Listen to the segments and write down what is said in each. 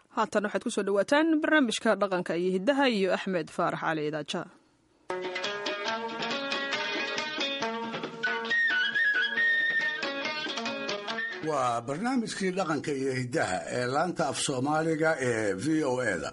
haatan waxaad kusoo dhawaataan barnaamijka dhaqanka iyo hiddaha iyo axmed faarax cali idaaja waa barnaamijkii dhaqanka iyo hiddaha ee laanta af soomaaliga ee v o eda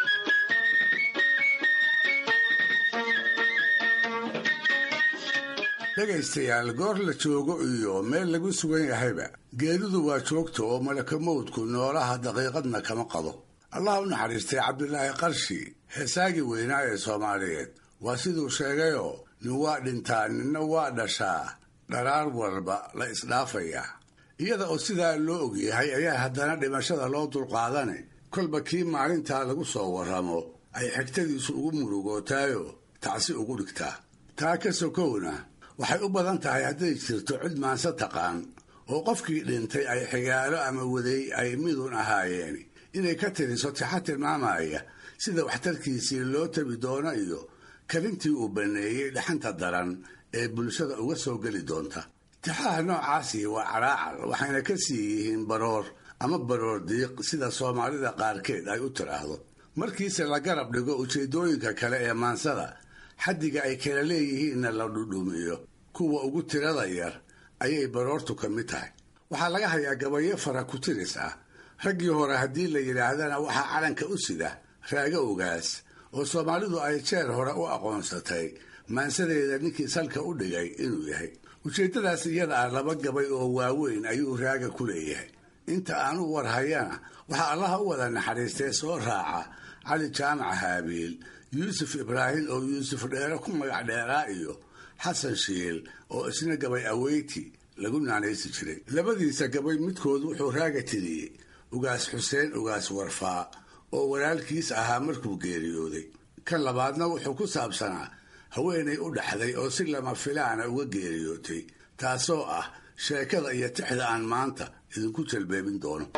dhegaystayaal goor la joogo iyo meel lagu sugan yahayba geeridu waa joogta oo malakamowdku noolaha daqiiqadna kama qado allah u naxariistay cabdilaahi qarshi heesaagii weynaa ee soomaaliyeed waa siduu sheegayoo nin waa dhintaa ninna waa dhashaa dharaar walba la isdhaafayaa iyada oo sidaa loo ogyahay ayaa haddana dhimashada loo dulqaadane kolba kii maalintaa lagu soo warramo ay xigtadiisu ugu murugootaayo tacsi ugu dhigtaa taa ka sokowna waxay u badan tahay hadday jirto cid maanse taqaan oo qofkii dhintay ay xigaalo ama waday ay midun ahaayeen inay ka tiriso tixa tilmaamaya sida waxtarkiisii loo tabi doono iyo karintii uu banneeyey dhaxanta daran ee bulshada uga soo geli doonta tixaha noocaasi waa caraacal waxayna ka sii yihiin baroor ama baroor diiq sida soomaalida qaarkeed ay u tiraahdo markiise la garab dhigo ujeeddooyinka kale ee maansada xaddiga ay kala leeyihiinna la dhudhumiyo kuwa ugu tirada yar ayay baroortu ka mid tahay waxaa laga hayaa gabayo fara ku tiris ah raggii hore haddii la yidhaahdana waxaa calanka u sida raaga ogaas oo soomaalidu ay jeer hore u aqoonsatay maansadeeda ninkii salka u dhigay inuu yahay ujeeddadaas iyada ah laba gabay oo waaweyn ayuu raaga ku leeyahay inta aan u war hayana waxaa allaha u wada naxariistay soo raaca cali jaamac haabiil yuusuf ibraahim oo yuusuf dheere ku magac dheeraa iyo xasan shiil oo isna gabay aweyti lagu naanaysi jiray labadiisa gabay midkood wuxuu raaga tiriyey ugaas xuseen ugaas warfaa oo walaalkiis ahaa markuu geeriyooday kan labaadna wuxuu ku saabsanaa haweenay u dhaxday oo si lama filaana uga geeriyootay taasoo ah sheekada iyo tixda aan maanta idinku jalbeebin doono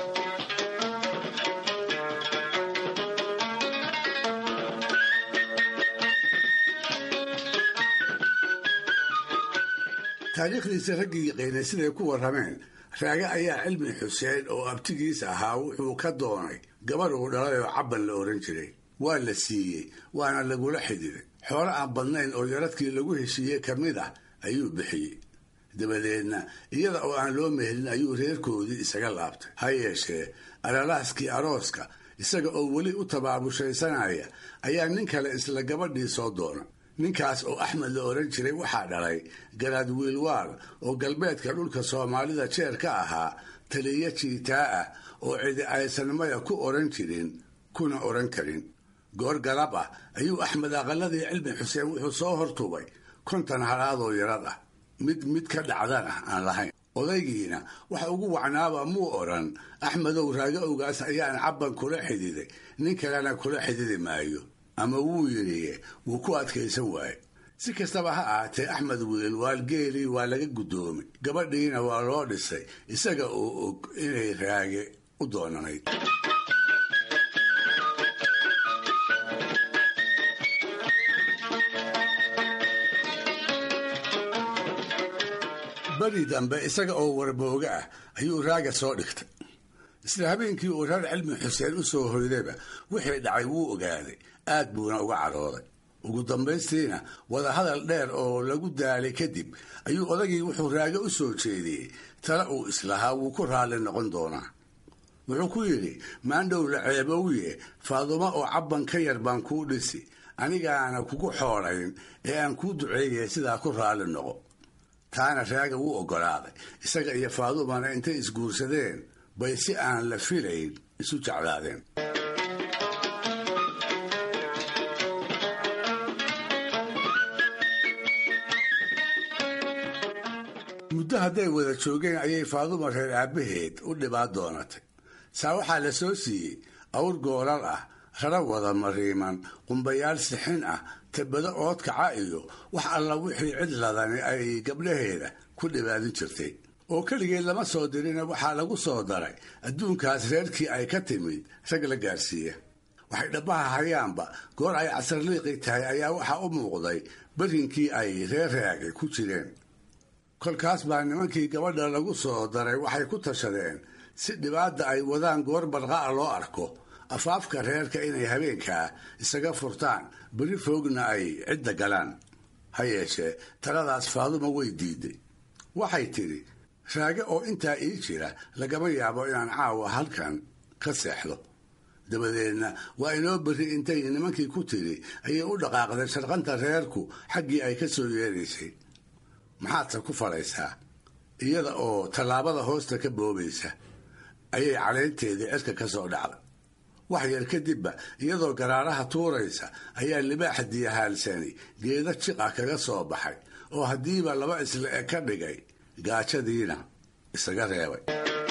taariikhdiisa raggii yaqiinay siday ku warrameen raage ayaa cilmi xuseen oo abtigiis ahaa wuxuu ka doonay gabarh uu dhalay oo cabban la ohan jiray waa la siiyey waana lagula xidiray xoolo aan badnayn oo yaradkii lagu heshiiyey ka mid ah ayuu bixiyey dabadeedna iyada oo aan loo mehelin ayuu reerkoodii isaga laabtay ha yeeshee alalaaskii arooska isaga oo weli u tabaabushaysanaya ayaa nin kale isla gabadhii soo doona ninkaas oo axmed la odhan jiray waxaa dhalay garaad wiilwaal oo galbeedka dhulka soomaalida jeer ka ahaa taliya jiitaa ah oo cidi aysan maya ku odhan jirin kuna odhan karin goor galab ah ayuu axmed aqaladii cilmi xuseen wuxuu soo hortubay kontan halaadoo yarad ah mid mid ka dhacdana aan lahayn odaygiina waxa ugu wacnaaba muu odhan axmedow raaga ogaas ayaan cabban kula xididay nin kalena kula xididi maayo ama wuu yidhi wuu ku adkaysan waaye si kastaba ha ahaatee axmed wiil waalgeelii waa laga guddoomay gabadhiina waa loo dhisay isaga oo og inay raage u doonanayd beri dambe isaga oo warbooga ah ayuu raaga soo dhigtay isla habeenkii uu reer cilmi xuseen u soo hoydayba wixii dhacay wuu ogaaday aad buuna uga cadhooday ugu dambaystiina wadahadal dheer oo lagu daalay kadib ayuu odagii wuxuu raaga u soo jeediyey tale uu islahaa wuu ku raalli noqon doonaa wuxuu ku yidhi maandhow la ceebowiye faadumo oo cabban ka yar baan kuu dhisi anigaana kugu xoolayn ee aan kuu duceeyay sidaa ku raalli noqo taana raaga wuu oggolaaday isaga iyo faadumana intay isguursadeen bay si aan la filayn isu jeclaadeen muddo hadday wada joogeen ayay faaduma reer aabbaheed u dhibaad doonatay saa waxaa la soo siiyey awr goolal ah rara wada mariiman qumbayaal sixin ah tabado oodkaca iyo wax alla wixii cid ladani ay gabdhaheeda ku dhibaadin jirtay oo keligeed lama soo dirina waxaa lagu soo daray adduunkaas reerkii ay ka timid rag la gaarsiiya waxay dhabbaha hayaanba goor ay casarliiqi tahay ayaa waxaa u muuqday berinkii ay reer raagay ku jireen kolkaas baa nimankii gabadha lagu soo daray waxay ku tashadeen si dhibaata ay wadaan goor barqa'a loo arko afaafka reerka inay habeenkaa isaga furtaan beri foogna ay cidda galaan ha yeeshee taladaas faadumo way diiday waxay tidhi raage oo intaa ii jira lagama yaabo inaan caawa halkan ka seexdo dabadeedna waa inoo berri intay nimankii ku tidhi ayay u dhaqaaqday sharqanta reerku xaggii ay ka soo yeeraysay maxaadse ku falaysaa iyada oo tallaabada hoosta ka boobaysa ayay caleynteedii cirka ka soo dhacday wax yar kadibba iyadoo garaaraha tuuraysa ayaa libaaxa diyahaalsani geeda jiqa kaga soo baxay oo haddiiba laba isle e ka dhigay gaajadiina isaga reebay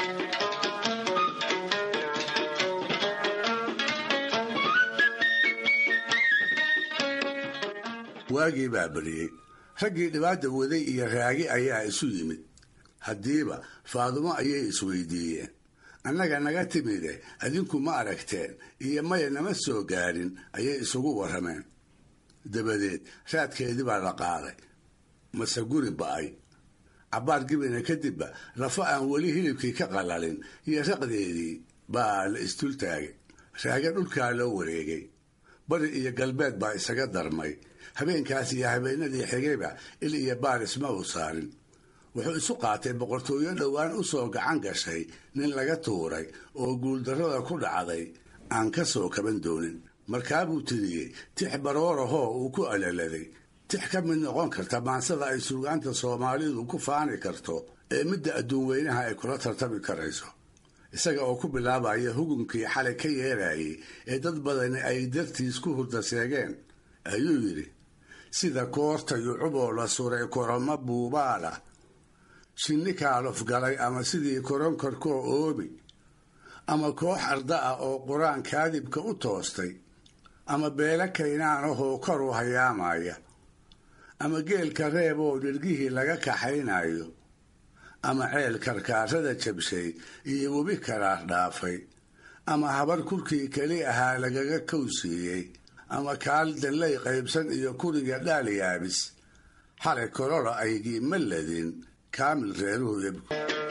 waagii baa beriyey raggii dhibaata waday iyo raagi ayaa isu yimid haddiiba faadumo ayay isweydiiyeen annaga naga timide adinku ma aragteen iyo maya nama soo gaarin ayay isugu warrameen dabadeed raadkeedii baa la qaaday mase guri ba'ay cabbaar gibina kadibba lafo aan weli hilibkii ka qalalin iyo raqdeedii baa la isdultaagay raage dhulkaa loo wareegay bari iyo galbeed baa isaga darmay habeenkaas iyo habeenadii xigayba il iyo baaris ma uu saarin wuxuu isu qaatay boqortooyo dhowaan u soo gacan gashay nin laga tuuray oo guuldarrada ku dhacday aan ka soo kaban doonin markaabuu tiriyey tix baroorahoo uu ku alaladay tix ka mid noqon karta maansada ay suugaanta soomaalidu ku faani karto ee midda adduun weynaha ay kula tartami karayso isaga oo ku bilaabaya hugunkii xalay ka yeerayay ee dad badani ay dartiis ku hurda seegeen ayuu yidhi sida koorta yucuboo la suray koroma buubaala shinni kaalof galay ama sidii koronkorkoo oobi ama koox arda ah oo qur-aan kaadibka u toostay ama beelo kaynaanahoo kor u hayaamaya ama geelka reeb oo dhirgihii laga kaxaynayo ama ceel karkaarada jabshay iyo webi karaar dhaafay ama habar kurkii keli ahaa lagaga kowsiiyey ama kaal dallay qaybsan iyo kuriga dhaal yaabis xalay kolola aygii ma ladin kaamil reeruhu yabku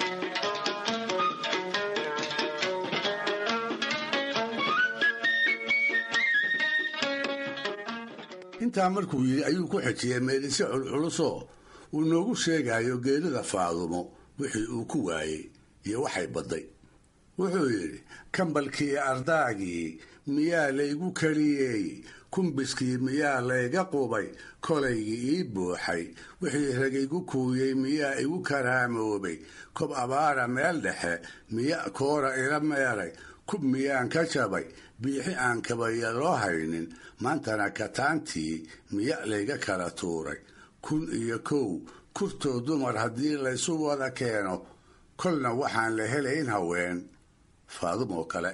intaa markuu yidhi ayuu ku xejiyey meelise culculusoo uu noogu sheegayo geerida faadumo wixii uu ku waayey iyo waxay badday wuxuu yidhi kambalkii ardaagii miyaa laygu keliyey kumbiskii miyaa layga qubay kolaygii ii buuxay wixii ragaygu kuuyey miyaa igu karaamoobay kob abaara meel dhexe miya koora ila meeray kub miyaan ka jabay biixi aan kabaya loo haynin maantana kataantii miya layga kala tuuray kun iyo kow kurtoo dumar haddii laysu wada keeno kolna waxaan la helayn haween faadum oo kale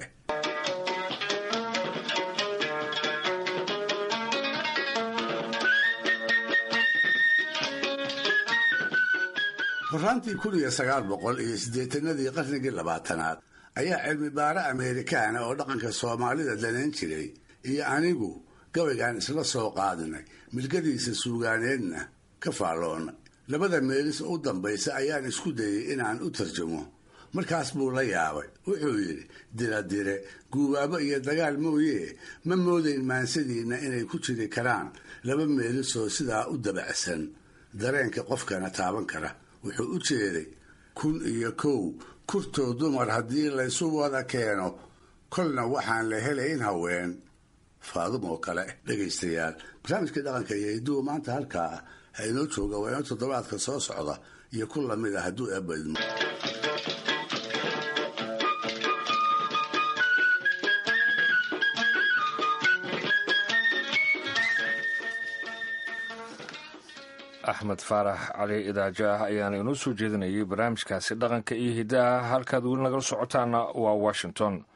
horaantii kun iyo sagaal boqol iyo siddeetanadii qarnigii labaatanaad ayaa cilmi baare ameerikaana oo dhaqanka soomaalida danayn jiray iyo anigu gabaygaan isla soo qaadinay milgadiisa suugaaneedna ka faalloonnay labada meelis u dambaysa ayaan isku dayay inaan u tarjamo markaas buu la yaabay wuxuu yidhi diradire guubaabo iyo dagaal mooyee ma moodayn maansadiinna inay ku jiri karaan laba meelisoo sidaa u dabacsan dareenka qofkana taaban kara wuxuu u jeeday kun iyo kow kurtoo dumar haddii laysu wada keeno kolna waxaan la helayn haween faadum oo kale dhegaystayaal barnaamijkii dhaqanka iyo hiduhu maanta halkaa ah ha inoo jooga waa inoo toddobaadka soo socda iyo ku lamid ah hadduu eebadmo axmed faarax cali idaajo ah ayaana inoo soo jeedinayay barnaamijkaasi dhaqanka iyo hiddaha halkaad weli nagala socotaana waa washington